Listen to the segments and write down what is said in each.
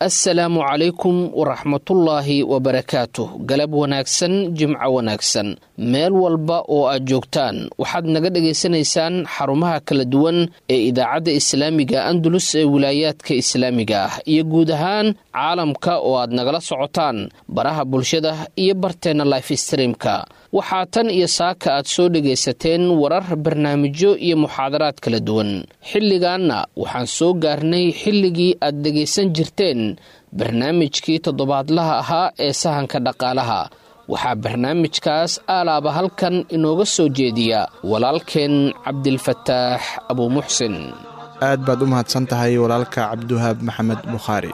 assalaamu calaykum waraxmatullaahi wabarakaatuh galab wanaagsan jimco wanaagsan meel walba oo aad joogtaan waxaad naga dhagaysanaysaan xarumaha kala duwan ee idaacadda islaamiga andalus ee wilaayaadka islaamiga ah iyo guud ahaan caalamka oo aad nagala socotaan baraha bulshada iyo barteenna life streamka waxaa tan iyo saaka aad soo dhagaysateen warar barnaamijyo iyo muxaadaraad kala duwan xilligaanna waxaan soo gaarnay xilligii aad dhegaysan jirteen barnaamijkii toddobaadlaha ahaa ee sahanka dhaqaalaha waxaa barnaamijkaas aalaaba halkan inooga soo jeediya walaalkeen cabdilfataax abuumuxsin aad baad u mahadsan tahay walaalka cabdiwahaab maxamed bukhaari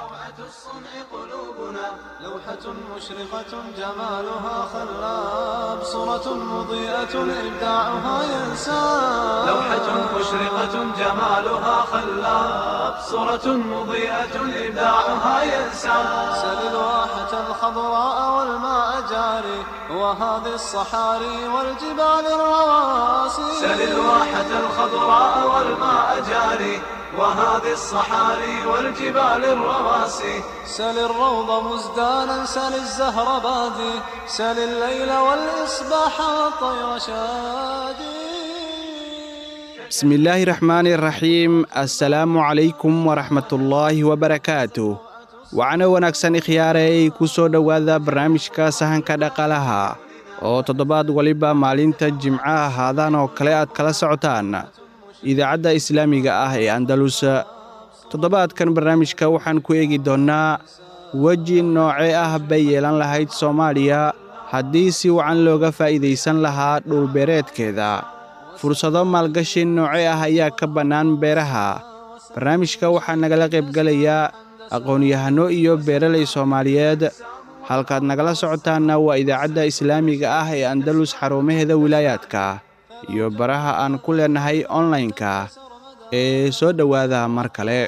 مشرقة جمالها خلاب صورة مضيئة إبداعها ينساب لوحة مشرقة جمالها خلاب صورة مضيئة إبداعها ينساب سل الواحة الخضراء والماء جاري وهذه الصحاري والجبال الرواسي سل الواحة الخضراء والماء جاري وهذه الصحاري والجبال الرواسي سل الروض مزدانا سل الزهر بادي سل الليل والإصباح والطير شادي bismi illaahi raxmaani raxiim assalaamu calaykum waraxmatullaahi wabarakaatuh wacno wanaagsan ikhyaarey ku soo dhowaada barnaamijka sahanka dhaqaalaha oo toddobaad waliba maalinta jimcaha haadaan oo kale aad kala socotaan idaacadda islaamiga ah ee andalus toddobaadkan barnaamijka waxaan ku eegi doonnaa weji noocee ah bay yeelan lahayd soomaaliya haddii si wacan looga faa'iidaysan lahaa dhulbeereedkeeda fursado maalgashi nooce ah ayaa ka bannaan beeraha barnaamijka waxaa nagala qaybgelayaa aqoon-yahanno iyo beeralay soomaaliyeed halkaad nagala socotaanna waa idaacadda islaamiga ah ee andalus xarumaheeda wilaayaadka iyo baraha aan ku leennahay onlaynka ee soo dhowaada mar kale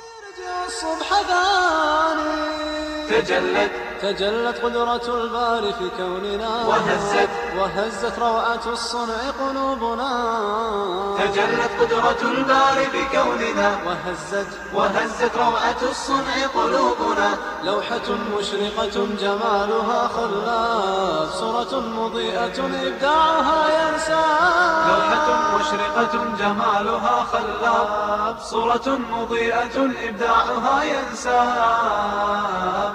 تجلت تجلت قدرة الباري في كوننا وهزت وهزت روعة الصنع قلوبنا تجلت قدرة الباري في كوننا وهزت وهزت روعة الصنع قلوبنا لوحة مشرقة جمالها خلاف صورة مضيئة إبداعها ينسى لوحة مشرقة جمالها خلاف صورة مضيئة إبداعها ينسى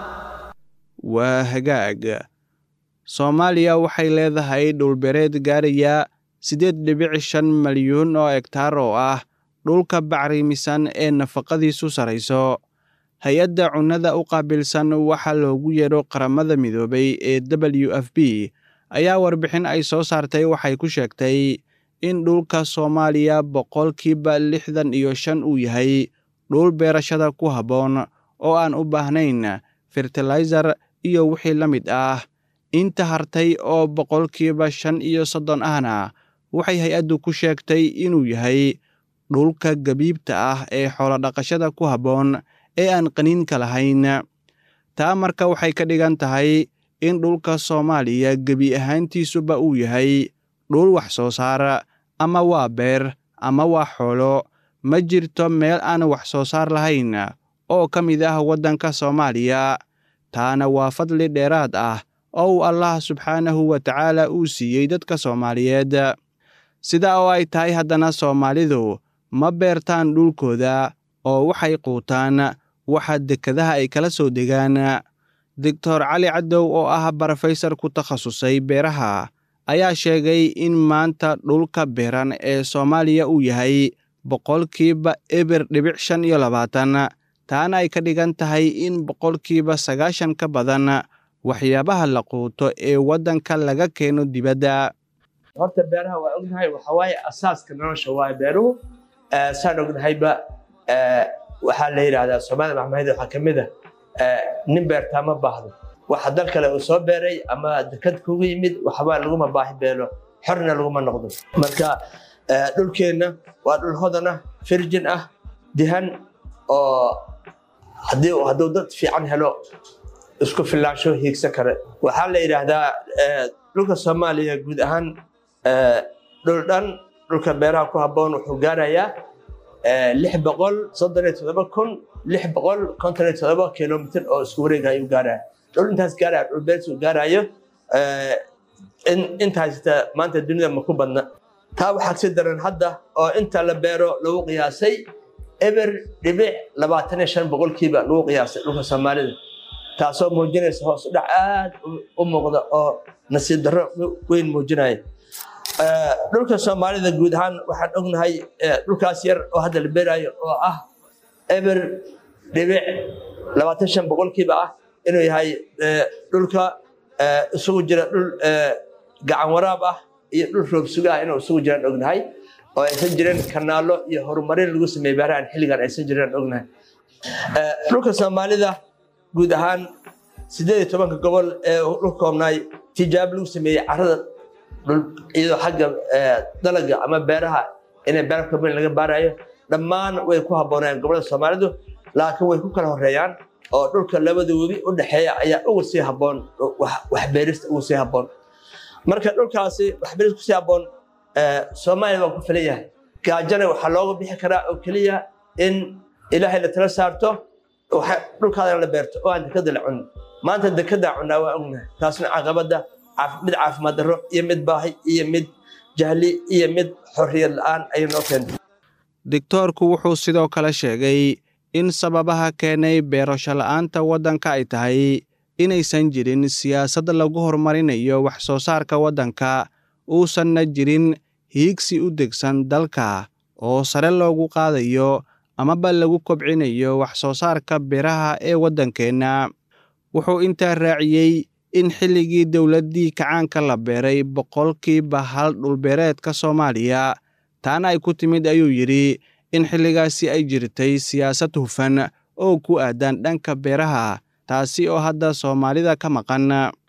waa hagaag soomaaliya waxay leedahay dhulbereed gaaraya siddeed dhibic shan malyuun oo egtaar oo ah dhulka bacrimisan ee nafaqadiisu sarayso hay-adda cunnada u qaabilsan waxaa loogu yeedho qaramada midoobay ee w f b ayaa warbixin ay soo saartay waxay ku sheegtay in dhulka soomaaliya boqolkiiba lixdan iyo shan uu yahay dhul beerashada ku habboon oo aan u baahnayn fertilayzar iyo wixii la mid ah inta hartay oo boqolkiiba shan iyo soddon ahna waxay hay-addu ku sheegtay inuu yahay dhulka gabiibta ah ee xoolodhaqashada ku habboon ee aan qaniinka lahayn taa marka waxay ka dhigan tahay in dhulka soomaaliya gebi ahaantiisuba uu yahay dhul wax soo saar ama waa beer ama waa xoolo ma jirto meel aan wax soo saar lahayn oo ka mid ah waddanka soomaaliya taana waa fadli dheeraad ah oo uu allah subxaanahu wa tacaala uu siiyey dadka soomaaliyeed sida oo ay tahay haddana soomaalidu ma beertaan dhulkooda oo waxay quutaan waxa dekadaha ay kala soo degaan doctor cali cadow oo ah barofesor ku takhasusay beeraha ayaa sheegay in maanta dhulka beeran ee soomaaliya uu yahay boqolkiiba eber dhibic shan iyo labaatan taana ay ka dhigan tahay in boqolkiiba sagaashan ka badan waxyaabaha la quuto ee waddanka laga keeno dibadda horta beeraha waa ognahay waxa waaye asaaska nolosha waaye beeruhu saan ognahayba waxaa la yidhaahdaa soomaalida maxmahed waxaa ka mid ah nin beertaa ma baahdo waxa dal kale uu soo beeray ama dekad kugu yimid waxbaa laguma baahi beelo xorna laguma noqdo marka dhulkeenna waa dhul hodan ah firjin ah dihan oo haddii hadduu dad fiican helo isku filaansho hiigsan kare waxaa la yidhaahdaa dhulka soomaaliya guud ahaan dhul dhan dhulka beeraha ku habboon wuxuu gaarayaa lix boqol soddon iyo toddoba kun lix boqol konton iyo todoba kilomitr oo isku wareega ayuu gaaraya dhul intaas gaaraya dhul beertu gaarayo inta haysata maanta dunida ma ku badna taa waxaa kasi daran hadda oo inta la beero lagu qiyaasay eber dhibic labaatan iyo shan boqolkiiba lagu qiyaasay dhulka soomaalida taasoo muujinaysa hoos u dhac aad u muuqda oo nasiib darro weyn muujinaya dhulka soomaalida guud ahaan waxaan ognahay dhulkaas yar oo hadda la beerayo oo ah eber dhibic labaatan shan boqolkiiba ah inuu yahay dhulka isugu jira dhul gacan waraab ah iyo dhul roob suga ah inuu isugu jiraan ognahay oo aysan jirin kanaalo iyo horumarin lagu sameeyey beerahan xilligan aysan jiraan ognahay dhulka soomaalida guud ahaan sideed iyo tobanka gobol ee dhulka koobnaay tijaabo lagu sameeyey carada iyadoo xagga dalaga ama beeraha inay beera kaban laga baarayo dhammaan way ku habboonayaan gobolada soomaalidu laakiin way ku kala horeeyaan oo dhulka labada webi u dhexeeya ayaa uga sii habboon waxbeerista uga sii habboon marka dhulkaasi waxbeerista kusii habboon soomaaliya waa ku filan yahay gaajana waxaa looga bixi karaa oo keliya in ilaahay la tala saarto dhulkaadana la beerto oo aan dekada la cunin maanta dekada cunaa waa ognahay taasna caqabada mid caafimaad darro iyo mid baahi iyo mid jahli iyo mid xorriyad la-aan ayay noo keentay digtoorku wuxuu sidoo kale sheegay in sababaha keenay beerasho la'aanta waddanka ay tahay inaysan jirin siyaasad lagu horumarinayo wax soo saarka waddanka uusanna jirin hiigsi u degsan dalka oo sare loogu qaadayo amaba lagu kobcinayo wax soo saarka beeraha ee waddankeenna wuxuu intaa raaciyey in xilligii dowladdii kacaanka la beeray boqolkiiba hal dhulbeereedka soomaaliya taana ay ku timid ayuu yidhi in xilligaasi ay jirtay siyaasad hufan oo ku aadan dhanka beeraha taasi oo hadda soomaalida ka maqan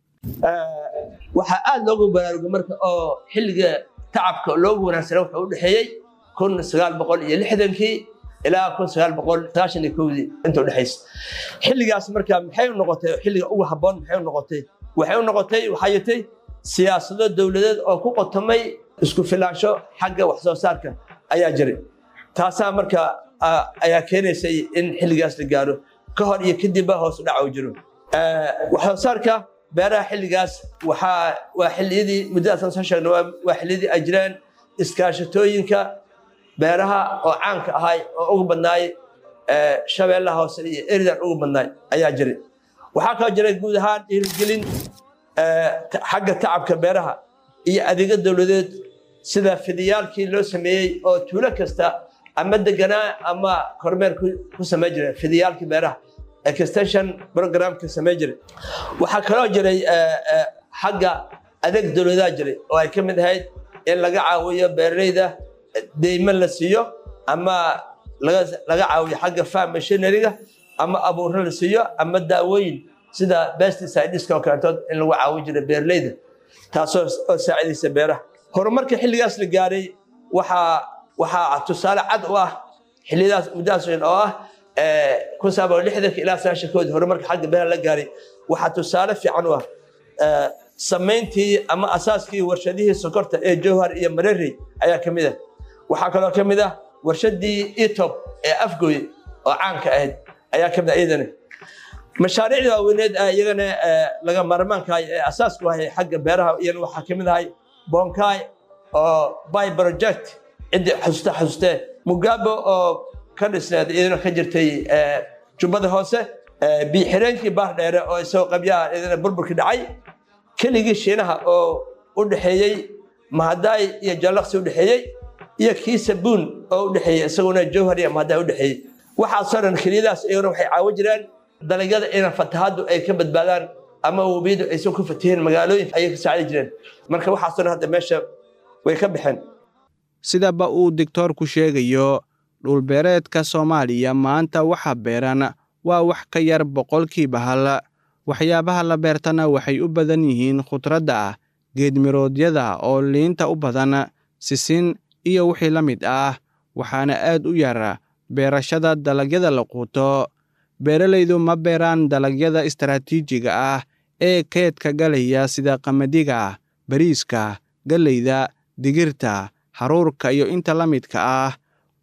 waxaa aad loogu baraarugay marka oo xilliga tacabka loogu wanaagsana wuxuu u dhexeeyey kun sagaal boqol iyo lixdankii ilaa kun sagaal boqol sagaashan iyo kowdii inta udhexaysa xilligaas marka maxay u noqotay xilliga ugu habboon maxay u noqotay waxay u noqotay waxaa jirtay siyaasado dowladeed oo ku qotomay isku filaansho xagga wax soo saarka ayaa jiray taasaa marka ayaa keenaysay in xilligaas la gaaro ka hor iyo kadibba hoos u dhaca u jiro wax soo saarka beeraha xilligaas waxaa waa xilliyadii muddadaasaan soo sheegna waa xilliyadii ay jireen iskaashatooyinka beeraha oo caanka ahay oo ugu badnaay shabeellaha hoose iyo eridan ugu badnaay ayaa jiray waxaa kaloo jiray guud ahaan dhiirigelin xagga tacabka beeraha iyo adeega dowladeed sida fidiyaalkii loo sameeyey oo tuulo kasta ama deganaa ama kormeer ku samayn jiray fidiyaalkii beeraha extension programka samayn jiray waxaa kaloo jiray xagga adeeg dowladaa jiray oo ay ka mid ahayd in laga caawiyo beeraleyda deyman la siiyo ama laga caawiyo xagga farm machineryga ama abuurro la siiyo ama daawooyin sida pesticideska oo kaletood in lagu caawin jiray beeraleyda taasoo oo saacidaysa beeraha horumarka xilligaas la gaaray waxaa waxaa tusaale cad u ah xilliyadaas muddadaas oo ah kun sagaal boqol lixdanka ilaa sagaashankoodii horumarka xagga beeraha la gaaray waxaa tusaale fiican u ah samayntii ama asaaskii warshadihii sokorta ee jowhar iyo marerey ayaa ka mid ah waxaa kaloo ka mid ah warshadii etop ee afgoy oo caanka ahayd ayaa ka mid ah iyadana mashaariicda waaweyneed iyagana laga maarmaankahay ee asaasku ahay xagga beeraha iyana waxaa ka mid ahay bonkai oo by project ciddii xasuusta xasuustee mugabe oo ka dhisneed iyadana ka jirtay jubbada hoose biixireenkii baar dheere oo isagoo qabyaha iyadana burburkii dhacay keligii shiinaha oo u dhexeeyey mahadaay iyo jallaqsi u dhexeeyey iyo kii sabuun oo u dhexeeyey isaguna jowhar iyo mahadaay u dhexeeyey waxaasoo dhan keliyadaas iyaguna waxay caawin jireen dalagyada inaan fatahaddu ay ka badbaadaan ama webiyadu aysan ku fatiheen magaalooyinka ayay ka saacidi jireen marka waxaasoo dhan hadda meesha way ka baxeen sidaba uu digtoorku sheegayo dhulbeereedka soomaaliya maanta waxa beeran waa wax ka yar boqolkiiba hal waxyaabaha la beertana waxay u badan yihiin khudradda geedmiroodyada oo liinta u badan sisin iyo wixii la mid ah waxaana aad u yar beerashada dalagyada la quuto beeralaydu ma beeraan dalagyada istaraatiijiga ah ee keedka galaya sida qamadiga bariiska galleyda digirta haruurka iyo inta la midka ah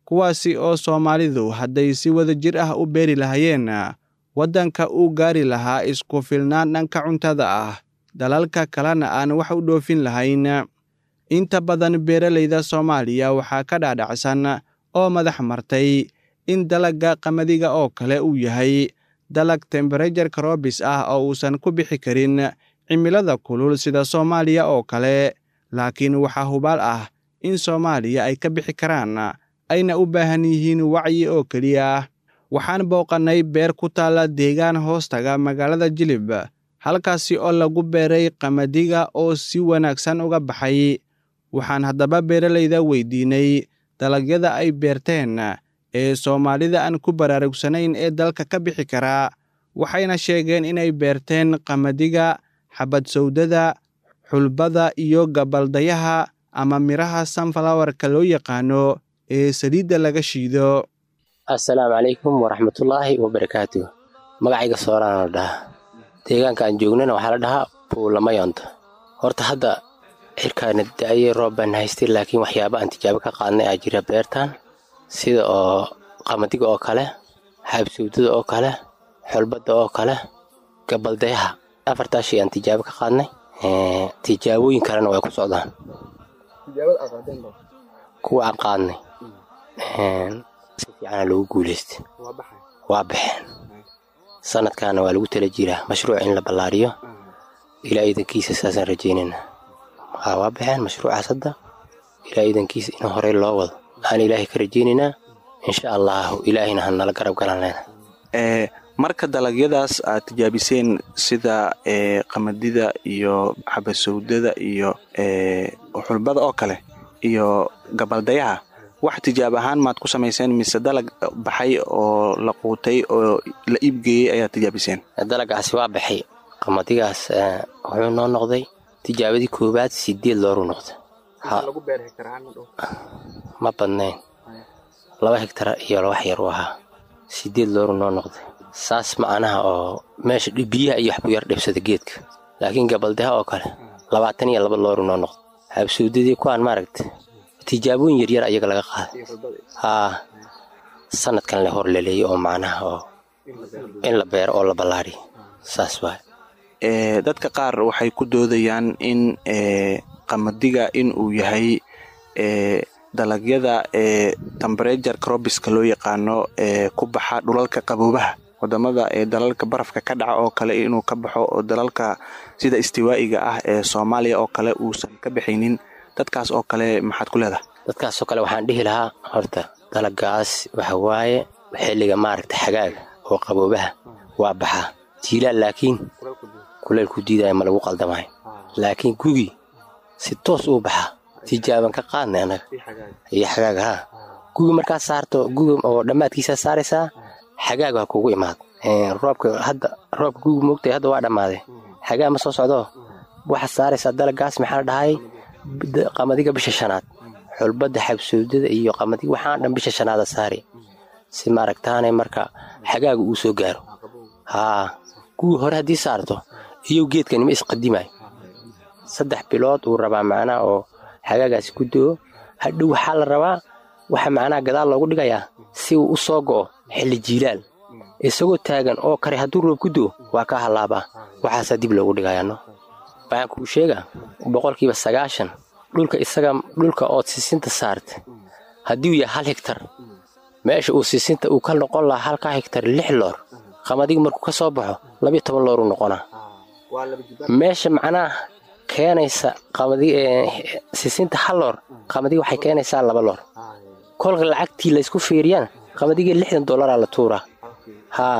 kuwaasi oo soomaalidu hadday si wada jir ah u beeri lahayeen waddanka uu gaari lahaa isku filnaan dhanka cuntada ah dalalka kalena aan wax u dhoofin lahayn inta badan beeralayda soomaaliya waxaa ka dhaadhacsan oo madax martay in dalagga qamadiga oo kale uu yahay dalag temberajar karobis ah oo uusan ku bixi karin cimilada kulul sida soomaaliya oo kale laakiin waxaa hubaal ah in soomaaliya ay ka bixi karaan ayna u baahan yihiin wacyi oo keliya waxaan booqannay beer ku taalla deegaan hoostaga magaalada jilib halkaasi oo lagu beeray qamadiga oo si wanaagsan uga baxay waxaan haddaba beeralayda weydiinay dalagyada ay beerteen ee soomaalida aan ku baraarugsanayn ee dalka ka bixi karaa waxayna sheegeen inay beerteen qamadiga xabad sawdada xulbada iyo gabaldayaha ama midhaha sunflowerka loo yaqaano ee saliidda laga shiido assalaamu calaykum waraxmatullaahi wabarakaatuh magacayga sooraan la dhahaa deegaanka aan joognana waxaa la dhahaa buulamayonta horta hadda xirkaana da'ayay roob baan haystay laakiin waxyaaba aan tijaabo ka qaadnay aa jira beertan sida oo qamadiga oo kale xaabsawdada oo kale xulbadda oo kale gabaldayaha afartaa shay aan tijaabo ka qaadnay tijaabooyin kalena way ku socdaan kuwa aan qaadnay si fiicana loogu guulaystay waa baxeen sanadkaana waa lagu tala jiraa mashruuc in la ballaariyo ilaa iidankiisa saasaan rajaynayna waa baxeen mashruucaas hadda ilaa iidankiisa in horey loo wado aan ilaahay ka rajaynaynaa insha allaahu ilaahayna ha nala garab galanayna marka dalagyadaas aad tijaabiseen sida qamadida iyo xabasawdada iyo xulbada oo kale iyo gabaldayaha wax tijaab ahaan maad ku samayseen mise dalag baxay oo la quutay oo la iibgeeyey ayaad tijaabiseen dalagaasi waa baxay qamadigaas wuxuu noo noqday tijaabadii koowaad sideed looru noqday ma badnayn laba hegtar iyo wax yar u ahaa sideed looru noo noqday saas macnaha oo meesha biyaha iyo waxbuu yar dhibsada geedka laakiin gabaldaha oo kale labaatan iyo laba looru noo noqday habsawdadii kuwaan maaragta tijaabooyin yaryar ayaga laga qaaday haa sanadkan le hor laleeyay oo macnaha oo in la beero oo la ballaariyo saas waay dadka qaar waxay ku doodayaan in qamadiga in uu yahay dalagyada temberajar crobiska loo yaqaano ee ku baxa dhulalka qaboobaha wadamada ee dalalka barafka ka dhaca oo kale inuu ka baxo oo dalalka sida istiwaa'iga ah ee soomaaliya oo kale uusan ka baxaynin dadkaas oo kale maxaad ku leedahay dadkaasoo kale waxaan dhihi lahaa horta dalagaas waxa waaye xilliga maaragta xagaaga oo qaboobaha waa baxaa jiilaal laakiin kuleelku diidaya ma lagu qaldamayo laakiin gugi si toos uu baxaa tijaaban ka qaadnay annaga iyo xagaaga haa gugi markaad saarto gugi oo dhammaadkiisaa saaraysaa xagaag waa kugu imaad roobka hadda roobka gugi moogtay hadda waa dhammaaday xagaa ma soo socdo waxaad saaraysaa dalagaas maxaa la dhahay qamadiga bisha shanaad xulbadda xabsowdada iyo qamadiga waxaan dhan bisha shanaada saari si maaragtaanay marka xagaaga uu soo gaaro haa gugi hore haddii saarto iyow geedkanima isqadimayo saddex bilood uu rabaa macnaha oo xagaagaasi ku do-o hadhow waxaa la rabaa waxa macnaha gadaal loogu dhigayaa si uu u soo go'o xilli jiilaal isagoo taagan oo kare hadduu roob ku do waa kaa hallaabaa waxaasaa dib loogu dhigayaano waxaan kuu sheegaa boqolkiiba sagaashan dhulka isaga dhulka ood sisinta saarta haddii uu yahay hal higtar meesha uu sisinta uu ka noqon lahaa halkaa higtar lix loor qamadiga markuu ka soo baxo labiyo toban looruu noqonaa meesha macnaha keenaysa sisinta hal loor qamadiga waxay keenaysaa laba loor kolka lacagtii laysku fiiriyaan qamadiga lixdan dollaraa la tuuraa haa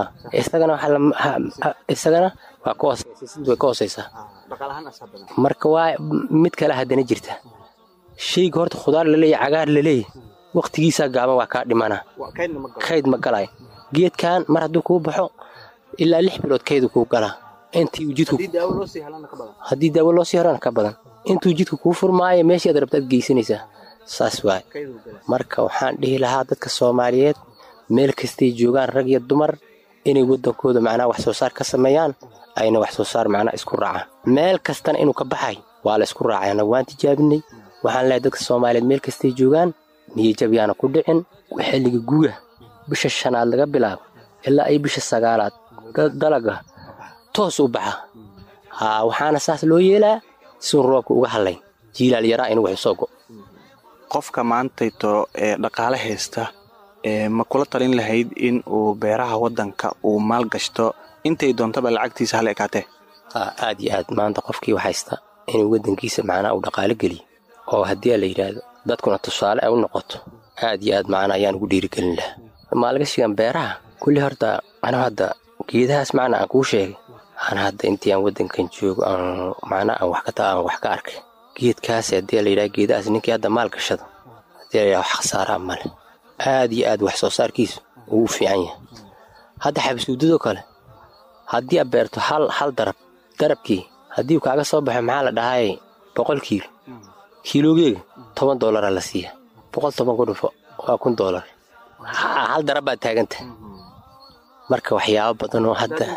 isagana waa ka hooseysisinta way ka hooseysaa marka waa mid kale haddana jirta shayga horta khudaar laleeya cagaar laleeya wakhtigiisaa gaaban waa kaa dhimana kayd ma galay geedkan mar hadduu kuu baxo ilaa lix bilood kaydu kuu galaa intii jidku haddii daawo loo sii helana ka badan intuu jidku kuu furmaayo meeshii aad rabta ad geysanaysaa saas waay marka waxaan dhihi lahaa dadka soomaaliyeed meel kastay joogaan rag iyo dumar inay waddankooda macnaha wax soo saar ka sameeyaan ayna wax soo saar macnaha isku raacaan meel kastana inuu ka baxay waa la isku raacay annagu waan tijaabinay waxaan lehay dadka soomaaliyeed meel kastay joogaan niyajab yaana ku dhicin xilliga guga bisha shanaad laga bilaabo ilaa ay bisha sagaalaad dalaga toos u baxa haa waxaana saas loo yeelaa siun roobka uga hadlayn jiilaal yaraa in wax soo go qofka maantayto ee dhaqaale haysta ma kula talin lahayd in uu beeraha waddanka uu maal gashto intay doontaba lacagtiisa hal ekaatee aad iyo aad maanta qofkii wax haysta inuu waddankiisa macnaa uu dhaqaalo geliyo oo haddii la yidhaahdo dadkuna tusaale ay u noqoto aad iyo aad macnaa ayaan ugu dhiirigelin lahaa maalgashigan beeraha kulli horta anu hadda geedahaas macnaa aan kuu sheegay aan hadda intii aan waddankan joogo aan macnaa aan wax ka taa aan wax ka arkay geedkaas haddii la yidhaha geedahaas ninkii hadda maal gashado haddii la yidhaha wax khasaaraa male aad iyo aad wax soo saarkiisu uu u fiican yahay hadda xabasuudadoo kale haddii aad beerto hal hal darab darabkii haddii uu kaaga soo baxo maxaa la dhahay boqol kiilo kiiloogeega toban doolara la siiya boqol toban ku dhufo waa kun doolar hal darab baad taaganta marka waxyaabo badan oo hadda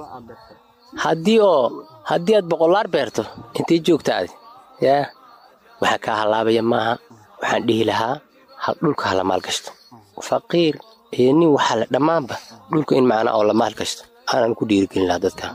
haddii oo haddii aad boqolaar beerto intay joogta adi yaa waxaa kaa hallaabaya maaha waxaan dhihi lahaa hal dhulka hala maalgashto faqiir iyo nin waxaa la dhammaanba dhulka in macnaa oo la maalgashto aanan ku dhiirigelin lahaa dadka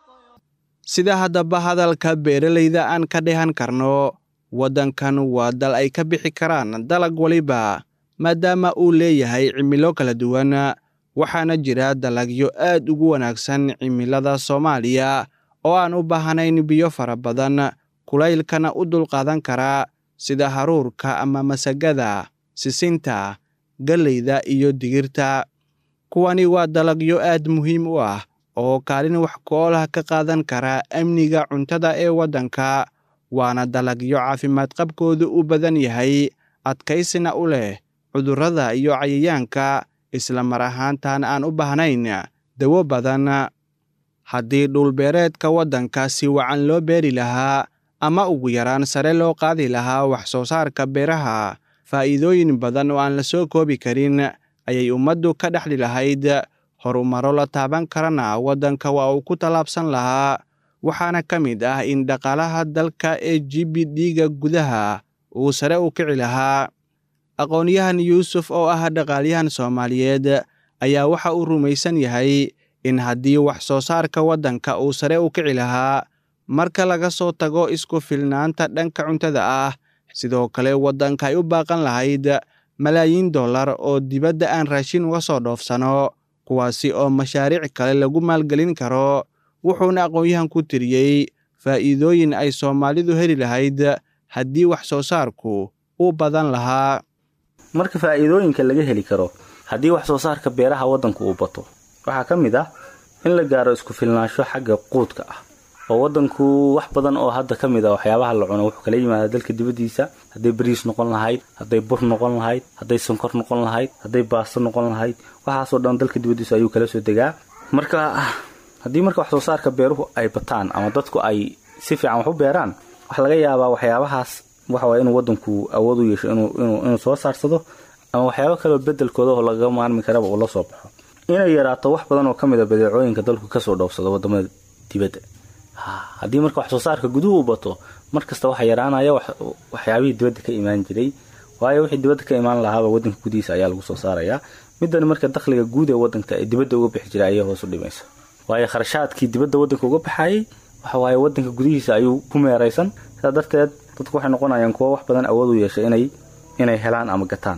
sida haddaba hadalka beeralayda aan ka dhehan karno waddankan waa dal ay ka bixi karaan dalag waliba maadaama uu leeyahay cimilo kala duwan waxaana jira dalagyo aad ugu wanaagsan cimilada soomaaliya oo aan u baahnayn biyo fara badan kulaylkana u dulqaadan kara sida haruurka ama masagada sisinta galleyda iyo digirta kuwani waa dalagyo aad muhiim u ah oo kaalin wax ku-oolaha ka qaadan kara amniga cuntada ee waddanka waana dalagyo caafimaad qabkoodu u badan yahay adkaysina u leh cudurrada iyo cayayaanka isla mar ahaantan aan u baahnayn dawo badan haddii dhulbeereedka waddanka si wacan loo beeri lahaa ama ugu yaraan sare loo qaadi lahaa wax soo saarka beeraha faa'iidooyin badan oo aan la soo koobi karin ayay ummaddu ka dhexli lahayd horumaro la taaban karana waddanka waa uu ku tallaabsan lahaa waxaana ka mid ah in dhaqaalaha dalka ee g b d-ga gudaha uu sare u kici lahaa aqoon-yahan yuusuf oo ah dhaqaalyahan soomaaliyeed ayaa waxa uu rumaysan yahay in haddii wax soo saarka waddanka uu sare u kici lahaa marka laga soo tago isku filnaanta dhanka cuntada ah sidoo kale waddanka ay u baaqan lahayd malaayiin dollar oo dibadda aan raashin uga soo dhoofsano kuwaasi oo mashaariic kale lagu maalgelin karo wuxuuna aqoon-yahan ku tiriyey faa'iidooyin ay soomaalidu heli lahayd haddii wax soo saarku u badan lahaa marka faa'iidooyinka laga heli karo haddii wax soo saarka beeraha waddanku uu bato waxaa ka mid ah in la gaaro isku filnaansho xagga quudka ah oo waddanku wax badan oo hadda ka mid a waxyaabaha la cuno wuxuu kala yimaada dalka dibaddiisa hadday bariis noqon lahayd hadday bur noqon lahayd hadday sonkor noqon lahayd hadday baasto noqon lahayd waxaasoo dhan dalka dibaddiisa ayuu kala soo degaa marka haddii marka wax soo saarka beeruhu ay bataan ama dadku ay si fiican wax u beeraan waxaa laga yaabaa waxyaabahaas waxawaye inuu waddanku awood u yeesho inuu soo saarsado ama waxyaabo kaleo bedelkooda oo lagaga maarmi karaba uu la soo baxo inay yaraato wax badan oo ka mid a badeecooyinka dalku kasoo dhoofsado wadamada dibadda haddii marka wax soo saarka guduhu u bato mar kasta waxaa yaraanaya waxyaabihii dibadda ka imaan jiray waayo wixii dibadda ka imaan lahaaba waddanka gudihiisa ayaa lagu soo saarayaa midani marka dakhliga guud ee waddanka ee dibadda uga bixi jiray ayay hoos u dhimaysa waayo kharashaadkii dibadda waddanka uga baxayay waxawaaye waddanka gudihiisa ayuu ku meeraysan sidaa darteed dadku waxay noqonayaan kuwo wax badan awood u yeeshay inay inay helaan ama gataan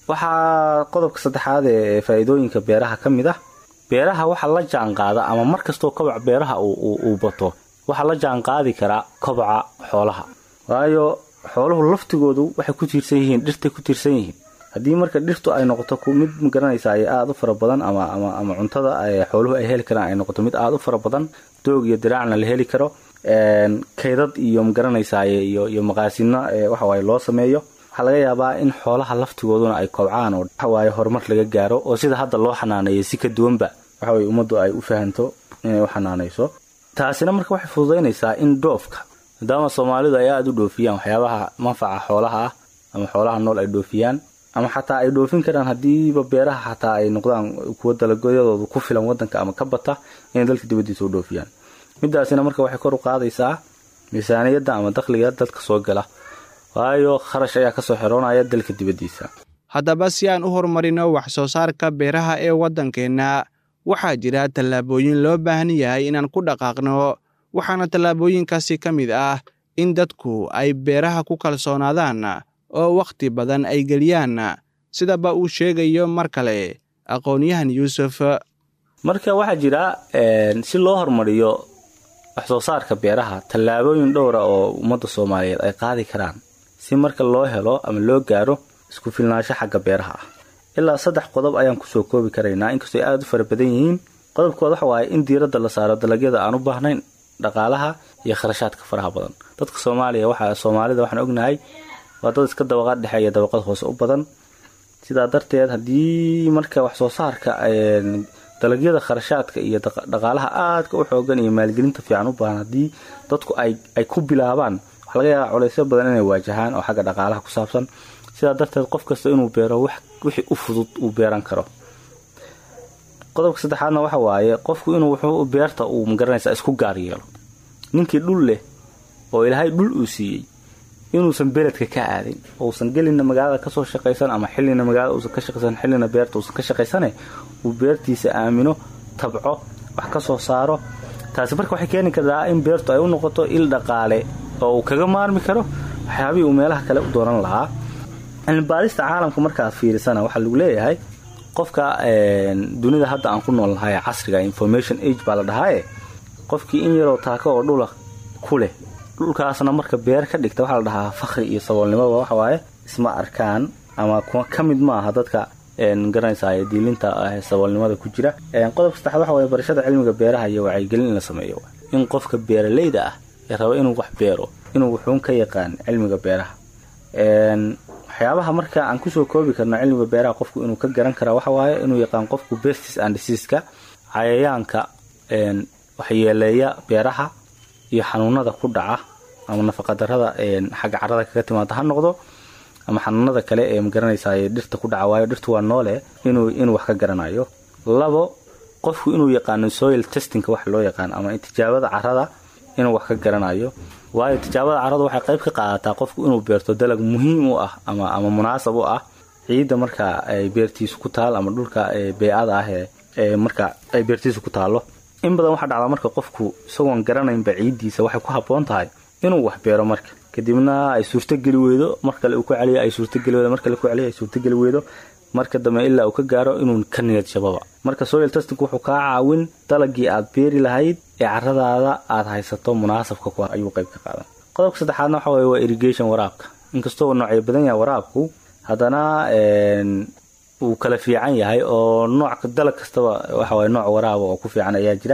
waxaa qodobka saddexaad ee faa'iidooyinka beeraha ka mid ah beeraha waxa la jaan qaada ama mar kastoo kobac beeraha uu bato waxaa la jaan qaadi karaa kobaca xoolaha waayo xooluhu laftigoodu waxay ku tiirsan yihiin dhirtay ku tiirsan yihiin haddii marka dhirtu ay noqoto mid magaranaysa ay aada u fara badan ama ama cuntada xooluhu ay heli karaan ay noqoto mid aada u fara badan doog iyo diraacna la heli karo kaydad iyo magaranaysa iyo maqaasino waxawaaye loo sameeyo waxaa laga yaabaa in xoolaha laftigooduna ay kobcaan oo waxawaaye horumar laga gaaro oo sida hadda loo xanaaneeyo si ka duwanba waxaweye ummaddu ay u fahanto inay u xanaanayso taasina marka waxay fududaynaysaa in dhoofka maadaama soomaalidu ay aada u dhoofiyaan waxyaabaha manfaca xoolaha ah ama xoolaha nool ay dhoofiyaan ama xataa ay dhoofin karaan haddiiba beeraha xataa ay noqdaan kuwa dalagoyadoodu ku filan wadanka ama ka bata inay dalka dibadiisa u dhoofiyaan midaasina marka waxay kor u qaadaysaa miisaaniyadda ama dakhliga dalka soo gala waayo kharash ayaa kasoo xiroonaya dalka dibadiisa haddaba si aan u horumarino wax soo saarka beeraha ee waddankeenna waxaa jira tallaabooyin loo baahan yahay inaan ku dhaqaaqno waxaana tallaabooyinkaasi ka mid ah in dadku ay beeraha ku kalsoonaadaan oo wakhti badan ay geliyaan sidaba uu sheegayo mar kale aqoon-yahan yuusuf marka waxaa jira si loo horumariyo wax soo saarka beeraha tallaabooyin dhowra oo ummadda soomaaliyeed ay qaadi karaan si marka loo helo ama loo gaaro isku filnaansho xagga beeraha ah ilaa saddex qodob ayaan kusoo koobi karaynaa inkastoo ay aada u fara badan yihiin qodobkooda waxa waaye in diiradda la saaro dalagyada aan u baahnayn dhaqaalaha iyo kharashaadka faraha badan dadka soomaaliya waxa soomaalida waxaan ognahay waa dad iska dabaqad dhexe iyo dabaqad hoose u badan sidaa darteed haddii marka wax soo saarka dalagyada kharashaadka iyo dhaqaalaha aadka u xoogan iyo maalgelinta fiican u baahan haddii dadku ay ku bilaabaan waxa laga yaabaa culaysyo badan inay waajahaan oo xagga dhaqaalaha ku saabsan sidaa darteed qof kasta inuu beero wixii u fudud uu beeran karo qodobka saddexaadna waxa waaye qofku inuu wuxuu beerta uu magaranaysaa isku gaar yeelo ninkii dhul leh oo ilaahay dhul uu siiyey inuusan beledka ka aadin uusan gelina magaalada kasoo shaqaysan ama xilina magaalada uusan ka shaqaysan xilina beerta uusan ka shaqaysane uu beertiisa aamino tabco wax ka soo saaro taasi marka waxay keeni kartaa in beertu ay u noqoto il dhaqaale oo uu kaga maarmi karo waxyaabihii uu meelaha kale u dooran lahaa cilmibaarista caalamka markaad fiirisana waxaa lagu leeyahay qofka dunida hadda aan ku nool nahay casriga information age baa la dhahaaye qofkii in yaroo taako oo dhula ku leh dhulkaasna marka beer ka dhigta waxaa la dhahaa fakri iyo saboolnimoba waxawaaye isma arkaan ama ka mid maaha dadka garanaysa diilinta saboolnimada ku jira qodobka saddexaad waxa waye barashada cilmiga beeraha iyo wacyigelin in la sameeyo in qofka beeraleyda ah ee raba inuu wax beero inuu wuxuun ka yaqaan cilmiga beeraha waxyaabaha marka aan kusoo koobi karno cilmiga beeraha qofku inuu ka garan kara waxawaaye inuu yaqaan qofku bestis and diseaska cayayaanka waxyeeleeya beeraha iyo xanuunada ku dhaca ama nafaqadarada xagga carada kaga timaada ha noqdo ama xanuunada kale ee magaranaysa dhirta ku dhaca waayo dhirtu waa noole inuu inuu wax ka garanayo labo qofku inuu yaqaano soil testingka wax loo yaqaan ama tijaabada carada inuu wax ka garanayo waayo tijaabada carada waxay qayb ka qaadataa qofku inuu beerto dalag muhiim u ah ama ama munaasab u ah ciidda marka ay beertiisu ku taal ama dhulka bey-ada ah ee marka ay beertiisu ku taalo in badan waxaa dhacdaa marka qofku isagoon garanaynba ciiddiisa waxay ku habboon tahay inuu wax beero marka kadibna ay suurtogeli weydo mar kale uu ku celiyo ay suurtogeli weydo mar kale ku celiyo ay suurtogeli weydo marka dambe ilaa uu ka gaaro inuu ka niyad jababa marka soil testing wuxuu kaa caawin dalagii aad beeri lahayd ee caradaada aad haysato munaasabka ku ayuu qayb ka qaadan qodobka saddexaadna waxa weye waa irrigation waraabka inkastoo noocyo badan yahay waraabku haddana uu kala fiican yahay oo nooc dalag kastaba waxaweye nooc waraaba oo ku fiican ayaa jira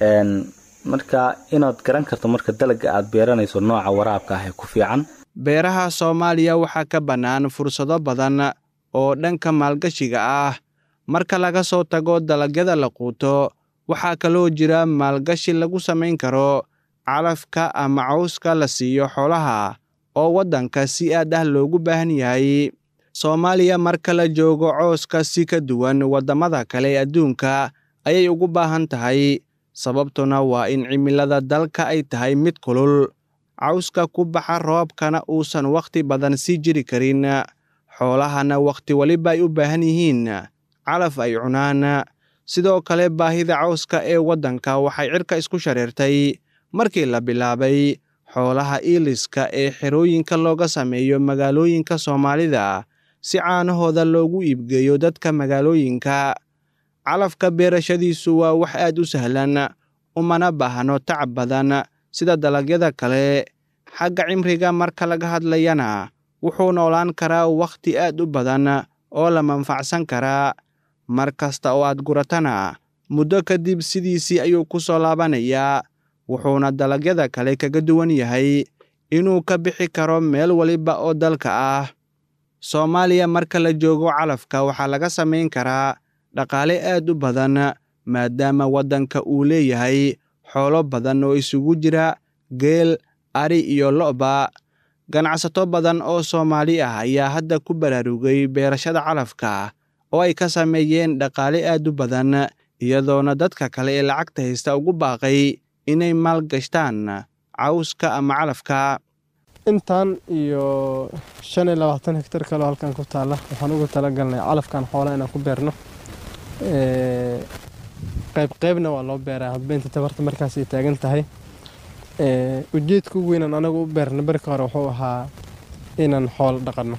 marka inaad garan karto marka dalaga aad beeranayso nooca waraabka ah ee ku fiican beeraha soomaaliya waxaa ka bannaan fursado badan oo dhanka maalgashiga ah marka laga soo tago dalagyada la quuto waxaa kaloo jira maalgashi lagu samayn karo calafka ama cawska la siiyo xoolaha oo waddanka si aad ah loogu baahan yahay soomaaliya marka la joogo cooska si ka duwan waddamada kale ee adduunka ayay ugu baahan tahay sababtuna waa in cimilada dalka ay tahay mid kulul cawska ku baxa roobkana uusan wakhti badan sii jiri karin xoolahana wakhti weliba ay u baahan yihiin calaf ay cunaan sidoo kale baahida cawska ee waddanka waxay cirka isku shareertay markii la bilaabay xoolaha iiliska ee xerooyinka looga sameeyo magaalooyinka soomaalida si caanahooda loogu iibgeeyo dadka magaalooyinka calafka beerashadiisu waa wax aad u sahlan umana baahno tacab badan sida dalagyada kale xagga cimriga marka laga hadlayana wuxuu noolaan karaa wakhti aad u badan oo la manfacsan karaa mar kasta oo aad guratana muddo kadib sidiisii ayuu ku soo laabanayaa wuxuuna dalagyada kale kaga duwan yahay inuu ka bixi karo meel waliba oo dalka ah soomaaliya marka la joogo calafka waxaa laga samayn karaa dhaqaale aad u badan maadaama waddanka uu leeyahay xoolo badan oo isugu jira geel ari iyo lo'ba ganacsato badan oo soomaali ah ayaa hadda ku baraarugay beerashada calafka oo ay ka sameeyeen dhaqaale aad u badan iyadoona dadka kale ee lacagta haysta ugu baaqay inay maalgashtaan cawska ama calafka intaan iyo shan iyo labaatan hektar kaloo halkan ku taalla waxaan ugu talagalnay calafkan xoolaha inaan ku beerno qayb qaybna waa loo beeraa hadba inta tabarta markaas ay taagan tahay ujeedka ugu weynaan anagu u beerna barka hore wuxuu ahaa inaan xoolo dhaqanno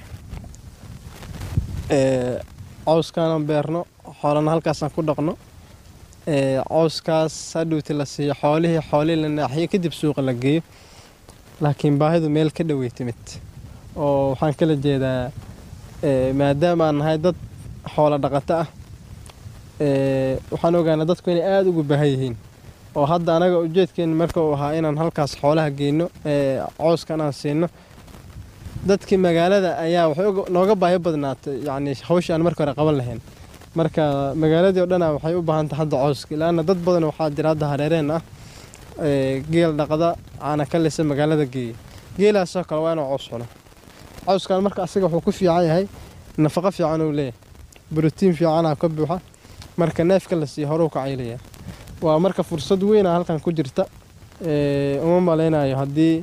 cawskaanan beerno xoolana halkaasaan ku dhaqno cawskaas hadhowti la siiyo xoolihii xoolihii la naaxiyo kadib suuqa la geeyo laakiin baahidu meel ka dhowey timid oo waxaan kala jeedaa maadaama aan nahay dad xoolo dhaqato ah waxaan ogaanaa dadku inay aada ugu baahan yihiin oo hadda anaga ujeedkeeni marka uu ahaa inaan halkaas xoolaha geyno cooskan aan siino dadkii magaalada ayaa waxay nooga baahi badnaatay yacni hawsha aan marka hore qaban lahayn marka magaaladii oo dhana waxay u baahan tahay hadda cooska ilaana dad badan waxaa jira hadda hareereen ah geel dhaqda caana ka lisa magaalada geeya geelaasoo kale waa inuu cows cuno cawskan marka asiga wuxuu ku fiican yahay nafaqo fiican uu leeyahay brotiin fiicanaa ka buuxa marka neefka la siiyo horuu ka caylaya waa marka fursad weyna halkan ku jirta uma malaynayo haddii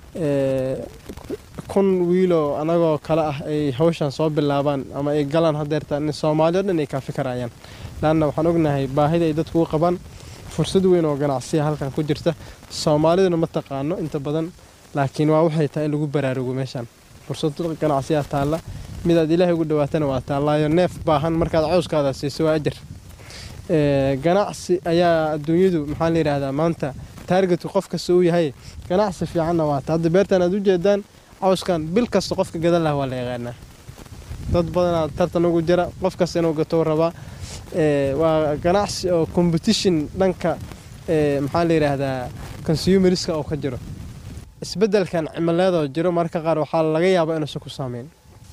kun wiiloo anagoo kale ah ay hawshan soo bilaabaan ama ay galaan hadeerta in soomaali o dhan ay kaafi karayaan laanna waxaan ognahay baahida ay dadku u qabaan fursad weyn oo ganacsiya halkan ku jirta soomaaliduna ma taqaano inta badan laakiin waa waxay tahay in lagu baraarugo meeshan fursad ganacsiyaa taalla midaad ilaahay ugu dhawaatana waa taallaayo neef baahan markaad cawskaada siiso waa ajar ganacsi ayaa adduunyadu maxaa la yidhaahdaa maanta taargetku qof kasta uu yahay ganacsi fiicanna waata hadda beertan aad ujeedaan cawskan bil kasta qofka gadan laha waa la yaqaanaa dad badanaa tartan ugu jira qof kasta inuu gatou rabaa waa ganacsi oo competition dhanka maxaa la yidhaahdaa consumeriska oo ka jiro isbeddelkan cimileedoo jiro marka qaar waxaa laga yaabaa inuusan ku saameyn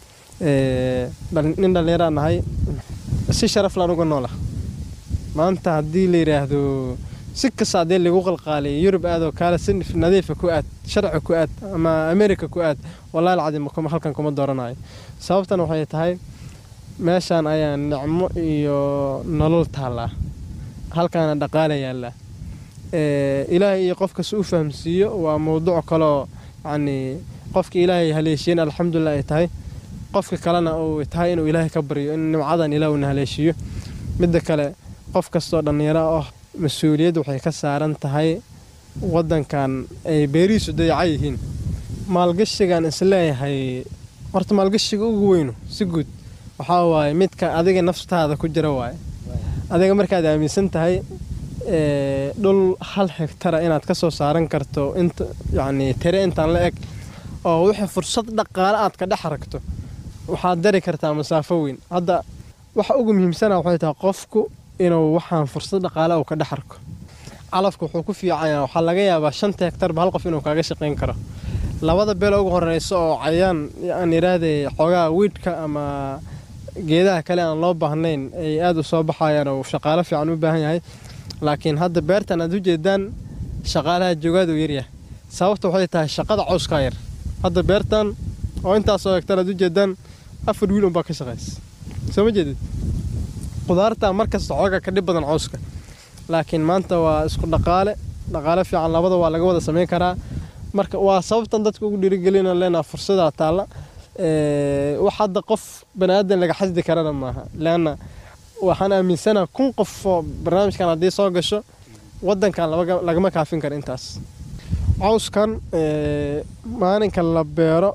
nin dhallinyaraan nahay si sharaflaan uga noola maanta haddii la yidhaahdo si kasta haddii lagu qalqaaliyo yurub aadoo kaale si nadiifa ku aad sharci ku aad ama america ku aad wallahi alcadiim halkan kuma dooranayo sababtan waxay tahay meeshaan ayaa nicmo iyo nolol taallaa halkaana dhaqaala yaallaa ilaahay iyo qof kasta u fahamsiiyo waa mowduuc kaloo yacni qofka ilaahay haleeshiyen alxamdulilah ay tahay qofka kalena uu tahay inuu ilaahay ka baryo in nimcadan ilaah uuna haleeshiiyo midda kale qof kastoo dhallinyaro ah mas-uuliyad waxay ka saaran tahay waddankan ay beerihiisu dayaca yihiin maalgashigan isleeyahay horta maalgashiga ugu weynu si guud waxaa waaye midka adiga naftaada ku jira waaye adiga markaad aaminsan tahay dhul hal hektara inaad ka soo saaran karto inta yacni tire intaan la eg oo wixii fursad dhaqaale aad ka dhex aragto waxaad dari kartaa masaafo weyn hadda waxa ugu muhiimsana waxay tahay qofku inuu waxaan fursad dhaqaale uu ka dhex arko calafka wuxuu ku fiicanya waxaa laga yaabaa shanta hektarba hal qof inuu kaaga shaqayn karo labada beel ugu horeysa oo cayaan aan yidhaahday xoogaa wiidhka ama geedaha kale aan loo baahnayn ay aada u soo baxayaan oo shaqaalo fiican u baahan yahay laakiin hadda beertan aad ujeedaan shaqaalaha joogaad uu yaryahay sababta waxay tahay shaqada cawskaa yar hadda beertan oo intaasoo hektar aad ujeedaan afar wiil unbaa ka shaqaysa soo ma jeedid qudaarta markasta xooga ka dhib badan cawska laakiin maanta waa isku dhaqaale dhaqaale fiican labada waa laga wada samayn karaa marka waa sababtan dadka ugu dhiirigelina leenaha fursadaa taalla wax hadda qof bani aadan laga xasdi karana maaha leanna waxaan aaminsanaha kun qof oo barnaamijkan haddii soo gasho waddankan lagama kaafin karo intaas cawskan maalinka la beero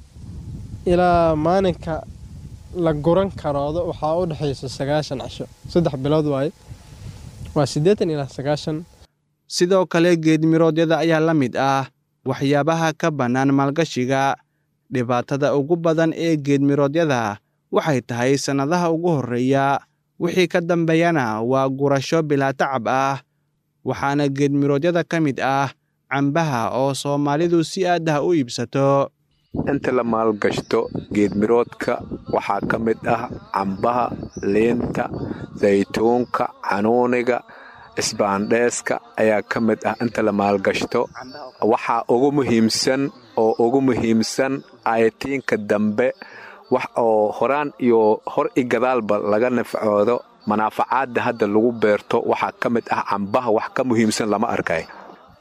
ilaa maalinka la guran karoodo waxaa u dhexaysa sagaashan cisho saddex bilood waaye waa siddeetan ilaa sagaashan sidoo kale geedmiroodyada ayaa la mid ah waxyaabaha ka bannaan maalgashiga dhibaatada ugu badan ee geedmiroodyada waxay tahay sannadaha ugu horreeya wixii ka dambeeyana waa gurasho bilaa tacab ah waxaana geedmiroodyada ka mid ah cambaha oo soomaalidu si aad ah u iibsato inta la maalgashto geedmiroodka waxaa ka mid ah cambaha liinta saytuunka canuuniga isbaandheeska ayaa ka mid ah inta la maalgashto waxaa ugu muhiimsan oo ugu muhiimsan ayatiinka dambe wax oo horaan iyo hor i gadaalba laga nafcoodo manaafacaadda hadda lagu beerto waxaa ka mid ah cambaha wax ka muhiimsan lama arkay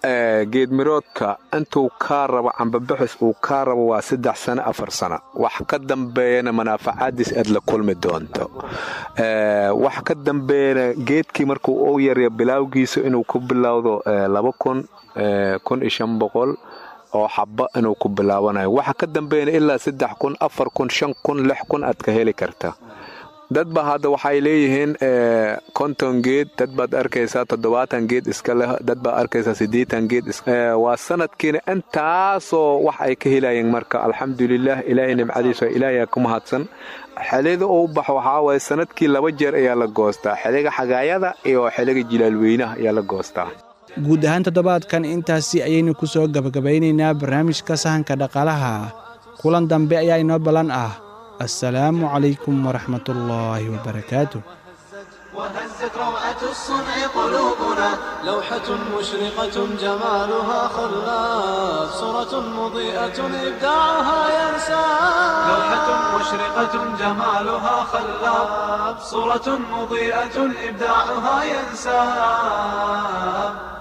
geedmiroodka intuu kaa rabo cambabixis uu kaa rabo waa saddex sano afar sano wax ka dambeeyana manaafacaadiis aad la kulmi doonto wax ka dambeeyana geedkii markuu u yarya bilaawgiisa inuu ku bilowdo laba kun kun iyo shan boqol oo xaba inuu ku bilaabanayo waxa ka dambeeyana ilaa saddex kun afar kun shan kun lix kun aad ka heli karta dadba hadda waxay leeyihiin konton geed dad baad arkaysaa toddobaatan geed iska leh dad baad arkaysaa siddeetan geed waa sanadkiina intaasoo wax ay ka helayeen marka alxamdulilah ilaahay nimcadiisa ilaahay ku mahadsan xilida uu baxo waxaa waaye sanadkii laba jeer ayaa la goostaa xiliga xagaayada iyo xiliga jilaalweynaha ayaa la goostaa guud ahaan toddobaadkan intaasi ayaynu ku soo gabagabaynaynaa barnaamijka sahanka dhaqaalaha kulan dambe ayaa inoo ballan ah assalaamu calaykum waraxmat ullaahi wabarakaatu وهزت روعة الصنع قلوبنا لوحة مشرقة جمالها خلاف صورة مضيئة إبداعها ينسى لوحة مشرقة جمالها خلاف صورة مضيئة إبداعها ينسى